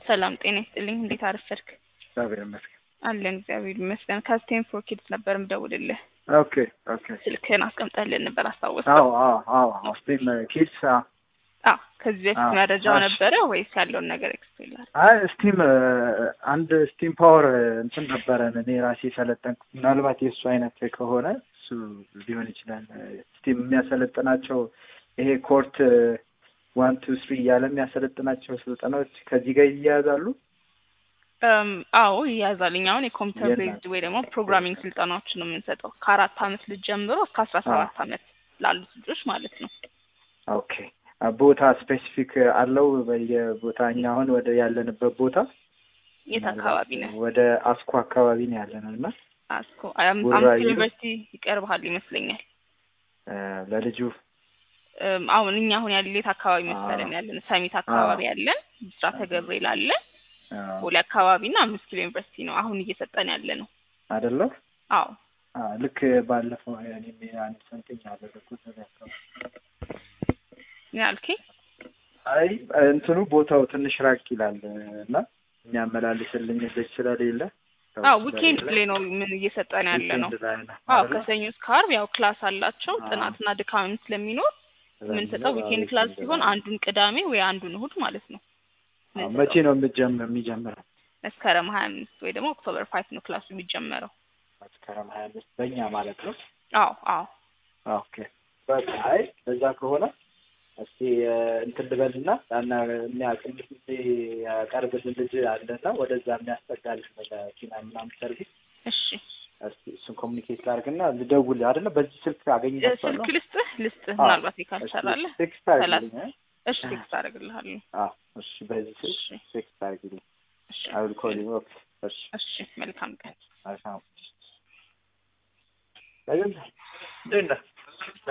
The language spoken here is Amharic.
ሰላም ጤና ይስጥልኝ። እንዴት አረፈድክ? እግዚአብሔር ይመስገን። አለን እግዚአብሔር ይመስገን። ከስቴም ፎር ኪድስ ነበር ምደውልልህ። ኦኬ ኦኬ። ስልክህን አስቀምጠህልን ነበር አስታወስ? አዎ አዎ አዎ አዎ። ስቴም ኪድስ አዎ። ከዚህ በፊት አዎ፣ መረጃው እሺ። ነበረ ወይስ ያለውን ነገር ኤክስፕሌን ላድርግ? አይ ስቲም አንድ ስቲም ፓወር እንትን ነበረን እኔ ራሴ ሰለጠንኩ። ምናልባት የእሱ አይነት ከሆነ እሱ ሊሆን ይችላል። ስቲም የሚያሰለጥናቸው ይሄ ኮርት ዋን ቱ ስሪ እያለ የሚያሰለጥናቸው ስልጠናዎች ከዚህ ጋር ይያያዛሉ። እም፣ አዎ ይያዛል። እኛ አሁን የኮምፒውተር የለም። ቤዝድ ወይ ደግሞ ፕሮግራሚንግ ስልጠናዎችን ነው የምንሰጠው ከአራት አመት ልጅ ጀምሮ እስከ አስራ ሰባት አመት ላሉት ልጆች ማለት ነው። ኦኬ ቦታ ስፔሲፊክ አለው በየቦታ እኛ አሁን ወደ ያለንበት ቦታ የት አካባቢ ነህ? ወደ አስኮ አካባቢ ነው ያለነው እና አስኮ አም- ቡራዩ። አምስት ዩኒቨርሲቲ ይቀርብሃል ይመስለኛል። እ፣ ለልጁ እም፣ አሁን እኛ አሁን ያለ የት አካባቢ መሰለን አዎ። ያለን? ሰሚት አካባቢ ያለን፣ ብስራተ ገብርኤል አለን፣ አ፣ ቦሌ አካባቢ እና አምስት ኪሎ ዩኒቨርሲቲ ነው አሁን እየሰጠን ያለ ነው። አይደለ አዎ አ፣ ልክ ባለፈው እኔም አንድ ሰምተኝ ያደረኩት ነገር አካባቢ ምን አልከኝ? አይ እንትኑ ቦታው ትንሽ ራቅ ይላል እና የሚያመላልስልኝ ልጅ ስለሌለ ሰው አዎ ስለሌለ ዊኬንድ ላይ ነው ምን እየሰጠን ያለ ነው። ዊኬንድ ላይ ነው አዎ አይደለ? ከሰኞ እስከ ዓርብ ያው ክላስ አላቸው። አዎ። ጥናትና ድካምም ስለሚኖር የምንሰጠው ዊኬንድ ክላስ ሲሆን አንዱን ቅዳሜ ወይ አንዱን እሁድ ማለት ነው። አዎ፣ የምንሰጠው። መቼ ነው የሚጀምር የሚጀምረው? መስከረም ሀያ አምስት ወይ ደግሞ ኦክቶበር ፋይቭ ነው ክላሱ የሚጀመረው። መስከረም ሀያ አምስት በእኛ ማለት ነው። አዎ አዎ ኦኬ በቃ አይ በዛ ከሆነ እስቲ እ፣ እንትን ልበልና ያና የሚያቅም ጊዜ ያቀርብልን ልጅ አለና ወደዛ የሚያስጠጋልሽ መኪና ምናምን ሰርቪስ እሺ እስቲ እሱን ኮሚኒኬት ላድርግና ልደውል አይደለ በዚህ ስልክ አገኝታችኋለሁ ስልክ ልስጥህ ልስጥህ አዎ። ምናልባት ካልሰራለህ ቴክስት አድርግልኝ እ? እሺ ቴክስት አደርግልሃለሁ። አዎ እሺ በዚህ ስልክ እሺ ቴክስት አድርግልኝ እሺ አይ ዊል ኮል ዩ ኦኬ እሺ እሺ መልካም ቀን። መልካም እንዴት ነህ